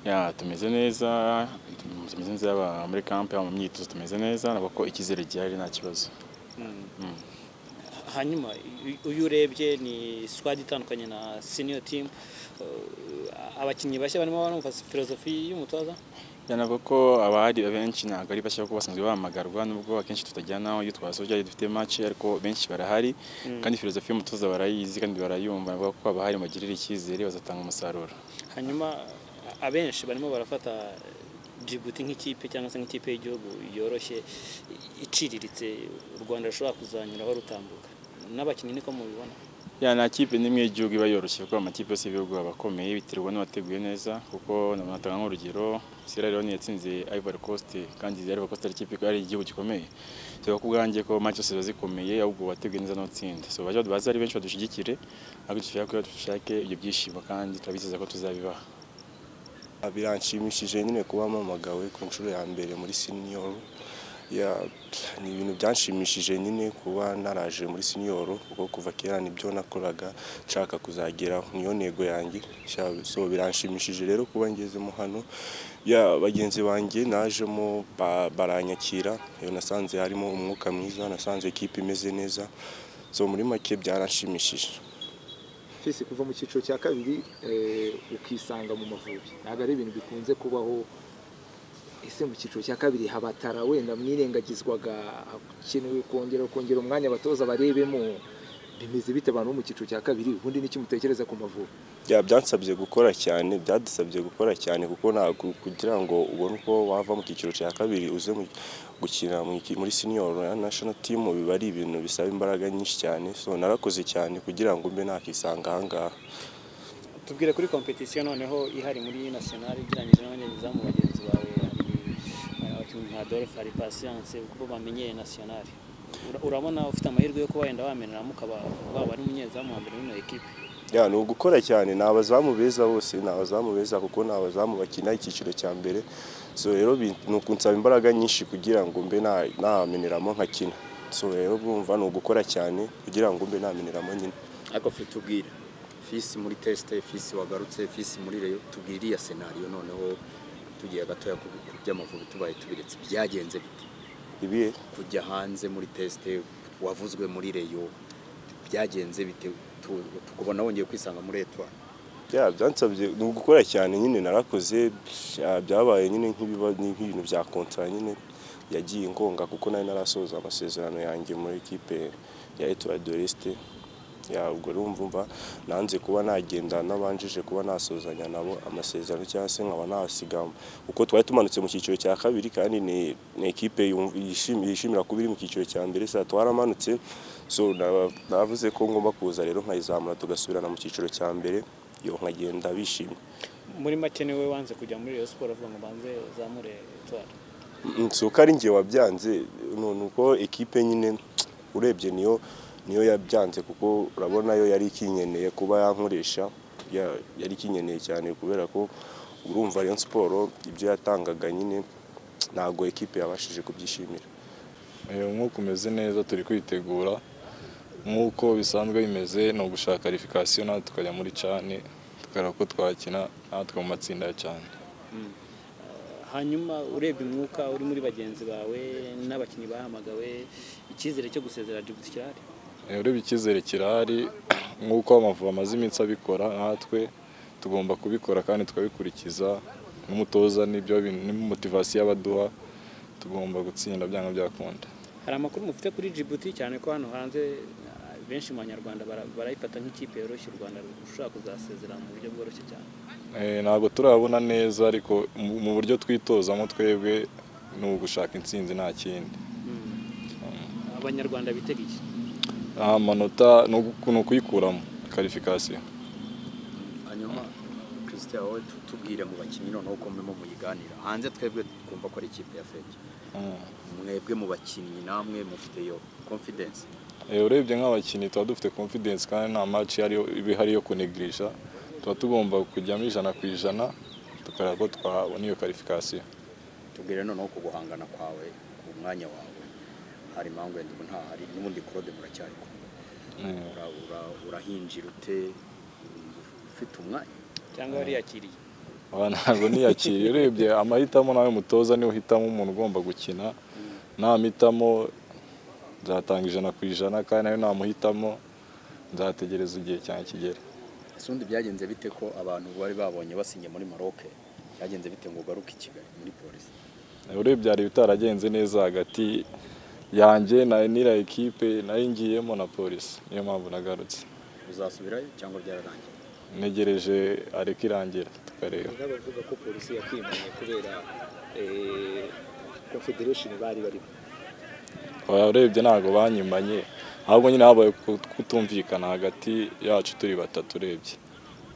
Ya tumeze neza, tumeze neza yaba muri camp yaba mu myitozo tumeze neza nabwo icyizere gihari nta kibazo. hanyuma uyu urebye ni squad itandukanye na senior team Uh, abakinnyi bashya barimo barumva filozofi y'umutoza Ya navuga ko abahari benshi ntabwo ari bashya kuko basanzwe bahamagarwa nubwo akenshi tutajyana aho iyo twasoje ari dufite match ariko benshi barahari kandi filozofi y'umutoza barayizi kandi barayumva bavuga ko abahari bagirira icyizere bazatanga umusaruro. hanyuma a- abenshi barimo barafata Djibouti nk'ikipe cyangwa se nk'ikipe y'igihugu yoroshye i- iciriritse u Rwanda rushobora kuzanyuraho rutambuka n'abakinnyi niko mubibona Ya nta kipe n'imwe y'igihugu iba yoroshye kuko amakipe yose y'ibihugu aba akomeye biterwa n'uwateguye neza kuko natanga nk'urugero Sierra Leone yatsinze Ivory Coast kandi Ivory Coast ari ikipe ari igihugu gikomeye tuvuga ko ubwanjye ko match zose ziba zikomeye ahubwo uwateguye neza n'utsinda so baje baza ari benshi badushyigikire ariko dushaka ko dushake ibyo byishimo kandi turabizeza ko tuzabibaha biranshimishije nyine kuba mpamagawe ku nshuro ya mbere muri senior Ya- ni ibintu byanshimishije nyine kuba naraje muri senior kuko kuva kera nibyo nakoraga nshaka kuzageraho niyo ntego yanjye Sha- so biranshimishije rero kuba ngezemo hano ya bagenzi banjye najemo ba- baranyakira iyo nasanze harimo umwuka mwiza nasanze ekipa imeze neza so muri make byaranshimishije Fisi kuva mu cyiciro cya kabiri eh, ukisanga mu Mavubi ntabwo ari ibintu bikunze kubaho ese mu cyiciro cya kabiri habatara wenda mwirengagizwaga hakenewe kongera kongera umwanya abatoza barebemo bimeze bite abantu bo mu cyiciro cya kabiri ubundi n'iki mutekereza ku Mavubi Ya, byansabye gukora cyane byadusabye gukora cyane kuko ntabwo kugira ngo ubone uko wava mu cyiciro cya kabiri uze mu- gukina mu iki- muri senior ya national team biba ari ibintu bisaba imbaraga nyinshi cyane so narakoze cyane kugira ngo mbe nakisanga ahangaha tubwire kuri kompetisiyo noneho ihari muri national igereranyije n'abandi zamu bagenzi bawe hari abakinnyi nka Adolphe hari Patience kuko bamenyeye national Ura- urabona ufite amahirwe yo kuba wenda wamenera mukaba waba ari umunyezamu wa mbere w'ino ekipe ya ni ugukora cyane ni abazamu beza bose ni abazamu beza kuko ni abazamu bakina icyiciro cya mbere so rero bi- ni ukunsaba imbaraga nyinshi kugira ngo mbe na- nameneramo nkakina so rero bumva ni ugukora cyane kugira ngo mbe nameneramo nyine ariko fe tubwire fisi muri tesite fisi wagarutse fisi muri reyo tubwire iriya senariyo noneho tugiye gatoya ku ku by'amavubi tubaye tubiretse byagenze bite ibihe kujya hanze muri tesite wavuzwe muri reyo byagenze bite Tu- tukubona wongeye kwisanga muri etwari ya byansabye ni ugukora cyane nyine narakoze bya- byabaye nyine nk'ibiba nk'ibintu bya kontara nyine yagiye ingonga kuko nari narasoza amasezerano yanjye muri ekipe ya Etoile de l'Est ya ubwo urumva umva nanze kuba nagenda nabanjije kuba nasozanya nabo amasezerano cyangwa se nkaba nahasiga kuko twari tumanutse mu cyiciro cya kabiri kandi ni ni ekipe yumva- yishim- yishimira kuba iri mu cyiciro cya mbere saa twaramanutse so na- navuze ko ngomba kuza rero nkayizamura tugasubirana mu cyiciro cya mbere yo nkagenda bishimye muri make niwe wanze kujya muri reyo siporo avuga ngo banze zamure etwari Mm, si uko ari njye wabyanze ni ni uko ekipe nyine urebye niyo niyo yabyanze kuko urabona yo yari ikinyeneye kuba yankoresha ya- yari ikinyeneye cyane kubera ko urumva Rayon siporo ibyo yatangaga nyine ntabwo ekipe yabashije kubyishimira Eh, umwuka umeze neza turi kwitegura nk'uko bisanzwe bimeze ni ugushaka qualification natwe tukajya muri cani tukareba ko twakina natwe mu matsinda ya cyane hanyuma urebye umwuka uri muri bagenzi bawe n'abakinnyi bahamagawe icyizere cyo gusezera Djibouti kirahari Eh, urebye icyizere kirahari nk'uko amavubi amaze iminsi abikora natwe tugomba kubikora kandi tukabikurikiza n'umutoza n'ibyo bintu motivasiyo abaduha tugomba gutsinda byanga byakunda hari amakuru mufite kuri Djibouti cyane ko hano hanze uh, benshi mu banyarwanda bara- barayifata nk'ikipe yoroshye u Rwanda rushobora kuzasezerana mu buryo bworoshye cyane Eh, ntabwo turabona neza ariko mu- mu buryo twitozamo twebwe ni ugushaka intsinzi nta kindi abanyarwanda bitega iki nta manota ni ugu- ni ukuyikuramo karifikasiyo hanyuma christian wowe tu- tubwire mu bakinnyi noneho ko murimo muyiganira hanze twebwe twumva ko ari ikipe ya feke mwebwe mu bakinnyi namwe mufite iyo confidence Eh, urebye nk'abakinnyi tuba dufite confidence kandi nta match ariyo- iba ihari yo kunegirisha tuba tugomba kujyamo ijana ku ijana tukareba ko twabona iyo karifikasiyo tubwire noneho ku guhangana kwawe ku mwanya wawe hari impamvu yenda ubu ntahari n'ubundi claude muracyari kumwe Ura- ura- urahinjira ute ufite umwanya cyangwa wariyakiriye aha ntabwo niyakiriye urebye amahitamo nawe mutoza niwe uhitamo umuntu ugomba gukina ntamuhitamo nzatanga ijana ku ijana kandi nawe namuhitamo nzategereza igihe cyanjye kigere ese ubundi byagenze bite ko abantu bari babonye basinye muri Maroc byagenze bite ngo ugaruke i Kigali muri polisi urebye hari ibitaragenze neza hagati yanjye na n'iriya ekipe nayo ngiyemo na polisi niyo mpamvu nagarutse uzasubirayo cyangwa byararangiye ntegereje areka irangira tukareba hari n'abavuga ko polisi yakwimanye kubera eh, confederation bari barimo Oya, urebye ntabwo banyimanye ahubwo nyine habaye kutumvikana hagati yacu turi batatu urebye